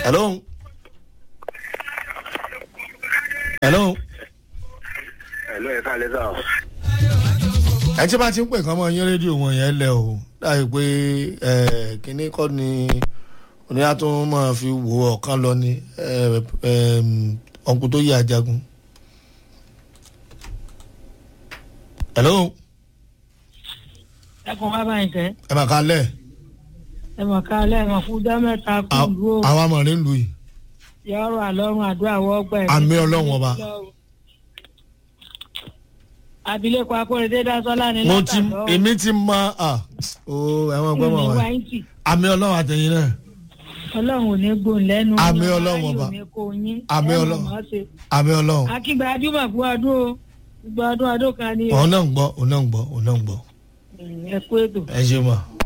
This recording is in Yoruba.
hello. hello. Hello, ẹ káalẹ́ sà. ẹ tí bá ti ń pè kán mọ́ yín rédíò wọn yẹn lẹ o láì pé ẹ kínní kọ́ ni oníyà tó máa fi wo ọ̀kan lọ ni ọ̀nkú tó yí ajagun. hello. ẹ kàn wá báyìí kẹ́ ẹ mà ká lẹ̀ ẹ mọ̀ ká lẹ́ẹ̀mọ̀ fún ọjọ́ mẹ́ta kú ìlú o àwọn amọ̀rin lu yìí. yọrọ àlọ́run àdúrà wọ́gbà ẹ̀. Àmì Ọlọ́run ọba. abilékọ akóredé dasọ́lá ni mo ti látàlọ́ èmi ti mọ à ó ẹ̀wọ̀n gbọ́ mọ̀ ìní wá. wáyìntì àmì ọlọ́run àtẹ̀yìn náà ọlọ́run ò ní gbòòn lẹ́nu Àmì yín, Ọlọ́run ayé ọba. ò ní kó yín, Àmì ẹ mọ̀ Ọlọ́run. mọ́ ṣe. àmì ọlọ́run. akígba adúmọ̀ fún ọdún o gbogbo ọdún ọdún kan ni o. òun náà ń gbọ́ òun náà ń gbọ́ òun náà ń gbọ́ ẹ kú ètò. ẹ ṣe mọ̀.